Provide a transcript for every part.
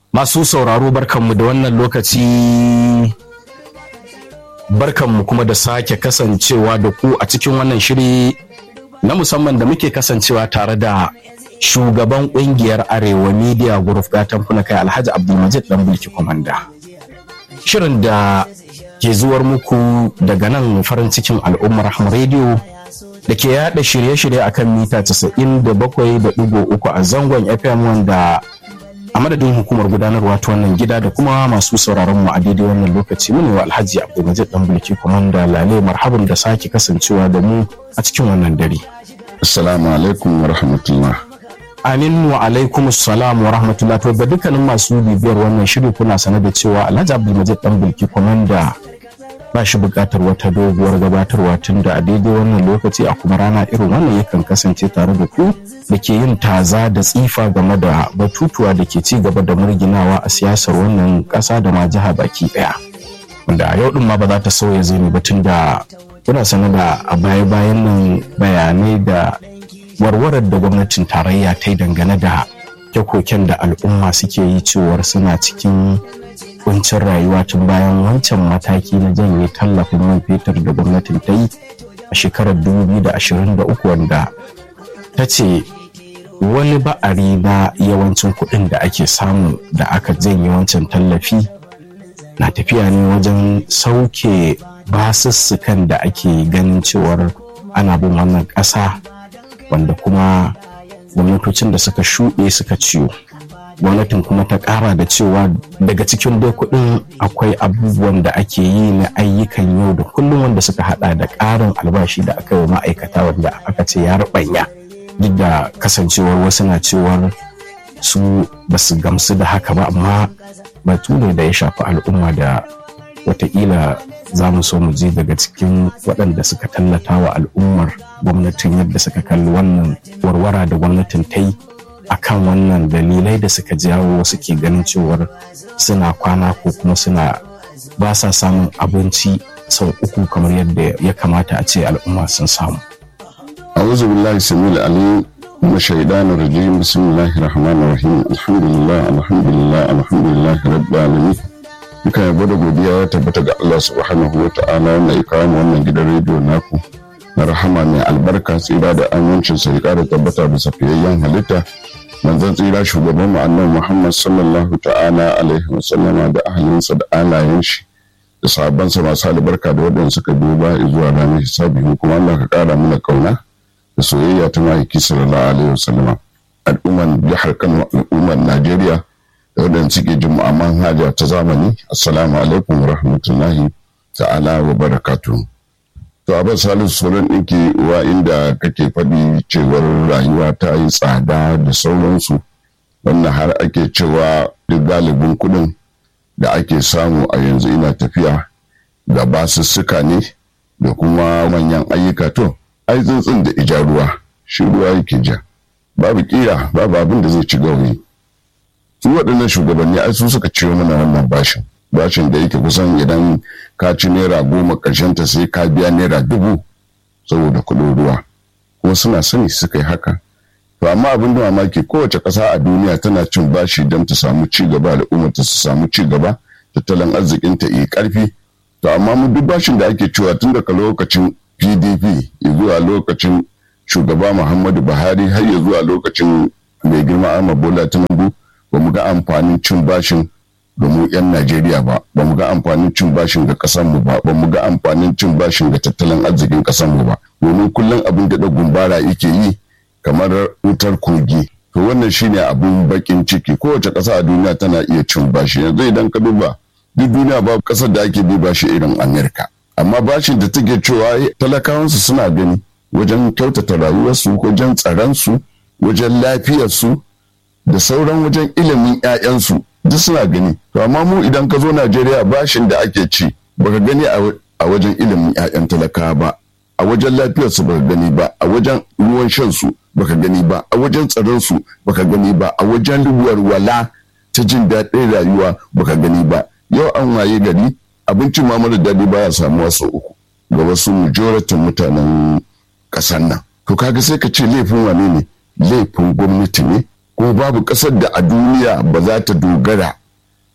Masu sauraro barkanmu da wannan lokaci barkanmu kuma da sake kasancewa da ku a cikin wannan shiri na musamman da muke kasancewa tare da shugaban kungiyar Arewa Media Group gatan kuna kai Alhaji Abdulmajid dan Bulki Komanda. Shirin da ke zuwar muku daga nan farin cikin al'ummar Rahma Radio da ke yada shirye-shirye akan mita 97.3 a zangon FM wanda a madadin hukumar gudanarwa ta wannan gida da kuma masu sauraron mu a daidai wannan lokaci mu ne wa Alhaji Abdulmajid dan Bulki Komanda Lale marhaban da sake kasancewa da mu a cikin wannan dare. Assalamu alaikum wa rahmatullah. Amin wa alaikum salam wa rahmatullah to ga dukkanin masu bibiyar wannan shiri kuna sanar da cewa Alhaji Abdulmajid dan Bulki Komanda ba shi buƙatar wata doguwar gabatarwa tun da a daidai wannan lokaci a kuma rana irin wannan yakan kasance tare da ku da ke yin taza da tsifa game da batutuwa da ke ci gaba da murginawa a siyasar wannan ƙasa da ma jiha baki ɗaya wanda a yau ɗin ma ba za ta sauya zai ba tun da kuna sanar da a baya-bayan nan bayanai da warwarar da gwamnatin tarayya ta yi dangane da koken da al'umma suke yi cewar suna cikin kuncin rayuwa tun bayan wancan mataki na janye tallafin man fetur da gwamnatin ta yi a shekarar 2023 wanda ta ce wani ba'ari na yawancin kuɗin da ake samu da aka janye wancan tallafi na tafiya ne wajen sauke basussukan da ake ganin cewar ana bin wannan ƙasa wanda kuma gwamnatocin da suka shuɗe suka ciwo gwamnatin kuma ta kara da cewa daga cikin dai kuɗin akwai abubuwan da ake yi na ayyukan yau da kullum wanda suka hada da ƙarin albashi da aka yi ma'aikata wanda aka ce ya rubanya duk da kasancewar wasu na cewar su ba su gamsu da haka ba amma batu ne da ya shafi al'umma da watakila za mu so mu ji daga cikin waɗanda suka tallata wa al'ummar gwamnatin yadda suka kalli wannan warwara da gwamnatin ta yi akan wannan dalilai da suka jawo wasu ke ganin cewar suna kwana ko kuma suna ba sa samun abinci sau uku kamar yadda ya kamata a ce al'umma sun samu. A'udhu billahi samil alim من الشيطان الرجيم بسم الله الرحمن الرحيم الحمد لله الحمد لله الحمد لله رب العالمين duka yabo da godiya ya tabbata ga Allah subhanahu wa ta'ala wanda ya kawo wannan gidan rediyo naku na rahama mai albarka tsira da amincin sa ya kara tabbata bisa fiyayyen halitta manzon tsira shugaban mu annabi Muhammad sallallahu ta'ala alaihi wa sallama da ahalinsa da alayen shi da sahabbansa masu albarka da waɗanda suka duba zuwa ranar hisabi kuma Allah ka kara mana kauna da soyayya ta mahaifi sallallahu alaihi wa sallama al'umman jihar Kano al'umman Najeriya da waɗanda suke jin mu'amman haja ta zamani assalamu alaikum wa rahmatullahi ta'ala wa barakatuhu to abin salisu sauran ɗinki wa inda kake faɗi cewar rayuwa ta yi tsada da sauransu wannan har ake cewa duk galibin kuɗin da ake samu a yanzu ina tafiya da basussuka ne da kuma manyan ayyuka to ai tsuntsun da ija ruwa shi ruwa yake ja babu kira babu abin da zai ci gauri su waɗannan shugabanni ai su suka ciwo mana wannan bashin bashin da yake kusan idan ka ci naira goma ƙarshen ta sai ka biya naira dubu saboda kuɗin ruwa kuma suna sani suka yi haka to amma abin da mamaki kowace ƙasa a duniya tana cin bashi don ta samu ci gaba al'ummar ta su samu ci gaba tattalin arzikin ta yi ƙarfi to amma mu duk bashin da ake cewa tun daga lokacin pdp zuwa lokacin shugaba muhammadu buhari har ya zuwa lokacin mai girma ahmad bola tinubu ba mu ga amfanin cin bashin domin 'yan Najeriya ba, ba mu ga amfanin cin bashin ga ƙasarmu ba, ba mu ga amfanin cin bashin ga tattalin arzikin ƙasarmu ba, domin kullum abin da gumbara yake yi kamar wutar kogi. To wannan shine abin bakin ciki kowace ƙasa a duniya tana iya cin bashi yanzu idan ka duba duk duniya ba ƙasar da ake bi bashi irin Amerika. Amma bashin da take cewa talakawansu suna gani wajen kyautata rayuwarsu, wajen tsaronsu, wajen lafiyarsu, da sauran wajen ilimin 'ya'yansu duk suna gani to amma mu idan ka zo najeriya bashin da ake ci baka gani a wajen ilimin 'ya'yan talakawa ba a wajen lafiyarsu baka gani ba a wajen ruwan shansu baka gani ba a wajen tsaronsu baka gani ba a wajen walwala ta jin daɗin rayuwa baka gani ba yau an waye gari abincin ma mara daɗi baya samuwa sau uku ga wasu majoratin mutanen ƙasar nan to kaga sai ka ce laifin wane ne laifin gwamnati ne ko babu ƙasar da a duniya ba za ta dogara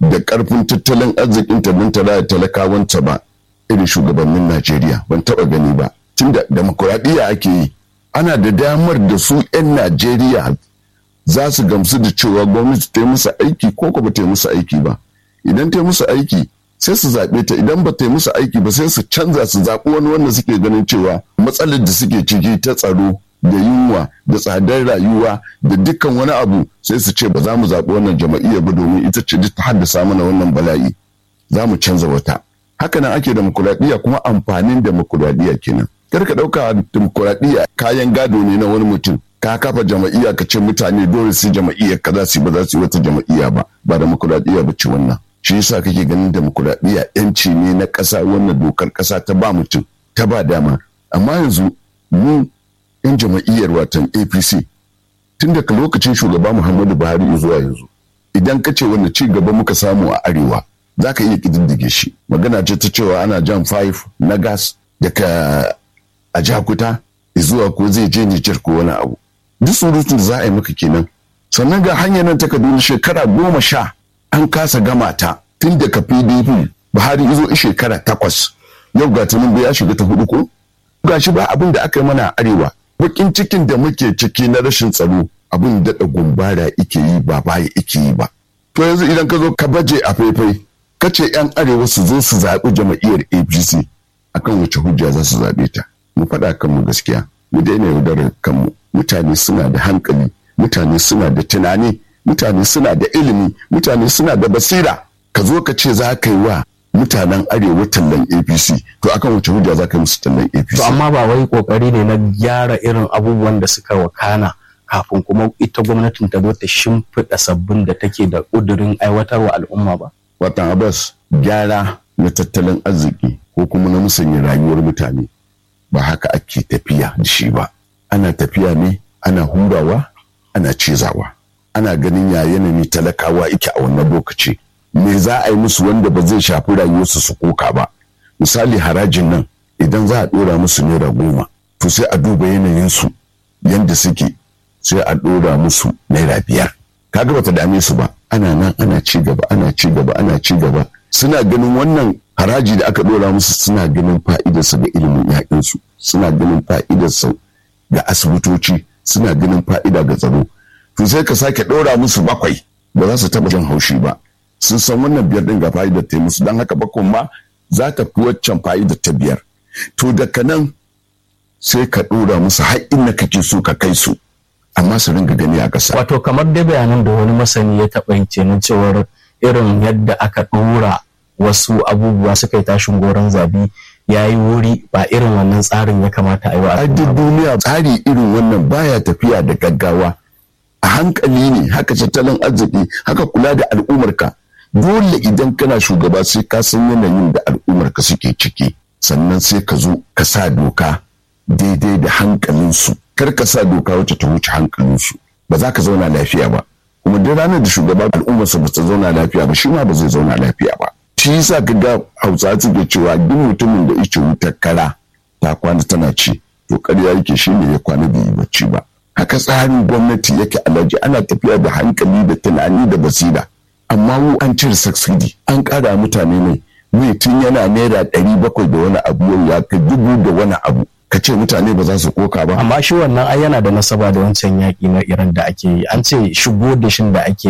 da ƙarfin tattalin arzikin ta don ta raya talakawanta ba irin shugabannin Najeriya ban taɓa gani ba tunda demokuraɗiyya ake yi ana da damar da su 'yan Najeriya za su gamsu da cewa gwamnati ta yi musu aiki ko ba ta yi musu aiki ba idan ta yi musu aiki sai su zaɓe ta idan ba ta yi musu aiki ba sai su canza su zaɓi wani wanda suke ganin cewa matsalar da suke ciki ta tsaro da yunwa da tsadar rayuwa da dukkan wani abu sai su ce ba za mu zaɓi wannan jama'iyya ba domin ita ce ta haddasa mana wannan bala'i za mu canza wata hakanan ake demokuraɗiyya kuma amfanin demokuraɗiyya kenan kar ka ɗauka demokuraɗiyya kayan gado ne na wani mutum ka kafa jama'iyya ka ce mutane dole su jama'iyya ka za su ba za su yi wata jama'iyya ba ba demokuraɗiyya ba ce wannan shi yasa kake ganin demokuraɗiyya yanci ne na ƙasa wannan dokar ƙasa ta ba mutum ta ba dama amma yanzu mu yan jama'iyyar watan apc tun daga lokacin shugaba muhammadu buhari zuwa yanzu idan ka ce wanda ci gaba muka samu a arewa za ka iya ƙididdige shi magana ce ta cewa ana jan 5 na gas daga a jakuta zuwa ko zai je nijar ko wani abu duk surutun da za a yi maka kenan sannan ga hanyar nan ta kaduna shekara goma sha an kasa gama ta tun daga pdp buhari izo shekara takwas yau ga tunan ya shiga ta hudu ko ga shi ba abin da aka yi mana arewa bakin cikin da muke ciki na rashin tsaro abin daɗa gumbara ike yi ba baya ike yi ba to yanzu idan ka zo ka baje a faifai ka ce yan arewa su zo su zaɓi jama'iyyar apc akan wace hujja za su zaɓe ta mu faɗa kanmu gaskiya mu daina yaudarar kanmu mutane suna da hankali mutane suna da tunani mutane suna da ilimi mutane suna da basira ka zo ka ce za ka yi wa mutanen arewa tallan apc to akan wace hujja za ka yi musu tallan apc to amma ba wai kokari ne na gyara irin abubuwan da suka wakana kafin kuma ita gwamnatin ta zo ta shimfiɗa sabbin da take da ƙudurin aiwatarwa al'umma ba watan abbas gyara na tattalin arziki ko kuma na musanya rayuwar mutane ba haka ake tafiya da shi ba ana tafiya ne ana hurawa ana cizawa ana ganin ya yanayi talakawa ike a wannan lokaci me za a yi musu wanda ba zai shafi rayuwarsu su koka ba misali harajin nan idan za a ɗora musu naira goma to sai a duba yanayinsu yadda suke sai a ɗora musu naira biyar kaga bata dame su ba ana nan ana ci gaba ana ci gaba ana ci gaba suna ganin wannan haraji da aka ɗora musu suna ganin fa'idarsa ga ilimin 'ya'yansu suna ganin fa'idarsa ga asibitoci suna ganin fa'ida ga tsaro to sai ka sake ɗora musu bakwai ba za su taɓa jin haushi ba sun san wannan biyar ɗin ga fa'idar ta musu don haka bakon ma za ta fi waccan fa'idar ta biyar to daga nan sai ka ɗora musu har inda kake so ka kai su amma su ringa gani a ƙasa. wato kamar dai bayanan da wani masani ya taɓa yi kenan cewar irin yadda aka ɗora wasu abubuwa suka yi tashin goron zabi ya yi wuri ba irin wannan tsarin ya kamata a yi wa a duk duniya tsari irin wannan baya tafiya da gaggawa a hankali ne haka tattalin arziki haka kula da al'ummarka dole idan kana shugaba sai ka san yanayin da al'ummarka suke ciki sannan sai ka zo ka sa doka daidai da hankalinsu kar ka sa doka wacce ta wuce hankalinsu ba za ka zauna lafiya ba kuma duk ranar da shugaban al'ummarsa ba ta zauna lafiya ba shi ma ba zai zauna lafiya ba shi yasa ka ga hausa suke cewa duk mutumin da yake wutar kara ta kwana tana ci to ƙarya yake shi ne ya kwana bai yi bacci ba haka tsarin gwamnati yake alaji ana tafiya da hankali da tunani da basira amma mu an cire subsidy an ƙara mutane mai mai tun yana naira ɗari bakwai da wani abu yau ya kai dubu da wani abu ka ce mutane ba za su koka ba amma shi wannan ai yana da nasaba da wancan yaƙi na iran da ake yi an ce shigo da shin da ake